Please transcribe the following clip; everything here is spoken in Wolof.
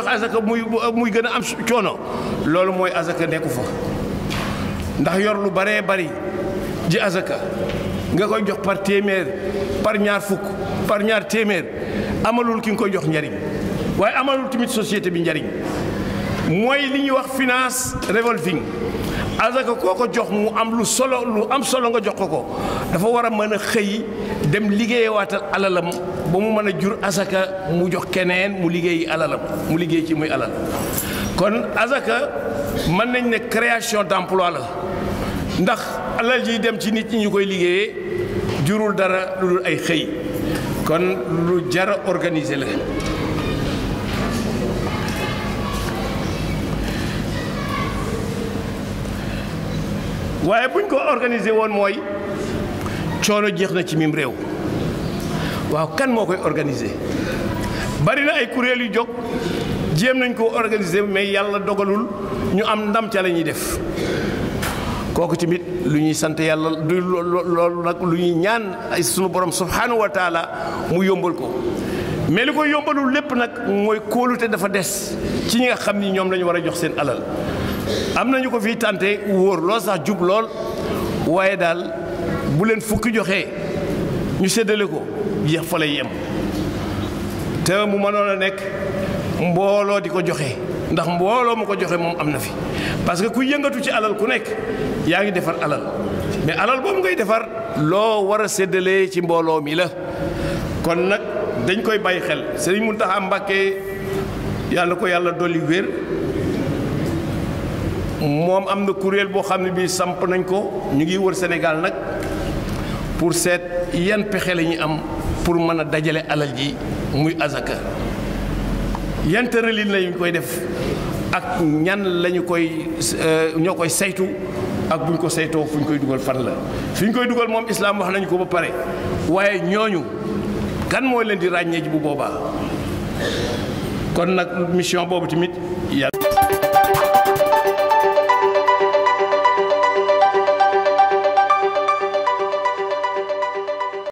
azaka muy muy gën a am coono loolu mooy azaka nekku fa ndax yor lu baree bari ji azaka nga koy jox par téeméer par ñaar fukk par ñaar téeméer amalul ki nga koy jox njariñ waaye amalul tamit société bi njariñ mooy li ñuy wax finance revolving azaka koo ko jox mu am lu solo lu am solo nga jox ko ko dafa war a mën a xëy dem liggéeyewaatal alalam ba mu mën a jur azaka mu jox keneen mu liggéeyi alalam mu liggéey ci muy alal kon azaka mën nañ ne création d'emploi la ndax alal ji dem ci nit ñi ñu koy liggéeyee jurul dara lu dul ay xëy kon lu jara organiser la waaye buñ ko organiser woon mooy coono jeex na ci mim réew waaw kan moo koy organiser bari na ay kuréel yu jóg jéem nañ koo organiser mais yàlla dogalul ñu am ndam ca la ñuy def kooku tamit lu ñuy sant yàlla du loolu nag lu ñuy ñaan ay sunu borom subhanahu wa taala mu yombal ko mais li koy yombalul lépp nag mooy kóolute dafa des ci ñi nga xam ni ñoom la ñu war a jox seen alal am nañu ko fii tànte wóor lool sax jub lool waaye daal bu leen fukki joxee ñu séddale ko jeex fa lay yem te mu mënoon a nekk mbooloo di ko joxe ndax mbooloo mu ko joxe moom am na fi parce que ku yëngatu ci alal ku nekk yaa ngi defar alal mais alal boobu ngay defar loo war a séddalee ci mbooloo mi la kon nag dañ koy bàyyi xel Sëriñ Muntaxa Mbàkke yàlla ko yàlla dolli wér moom am na kuréel boo xam ne bii samp nañ ko ñu ngi wër Sénégal nag pour seet yan pexe la ñuy am pour mën a dajale alal ji muy azaka yan tëralin lañu koy def ak ñan lañu koy ñoo koy saytu ak buñ ko saytoo fu ñu koy dugal fan la fi ñu koy dugal moom islaam wax nañu ko ba pare waaye ñooñu kan mooy leen di ràññee ji bu boobaa kon nag mission boobu tamit yàlla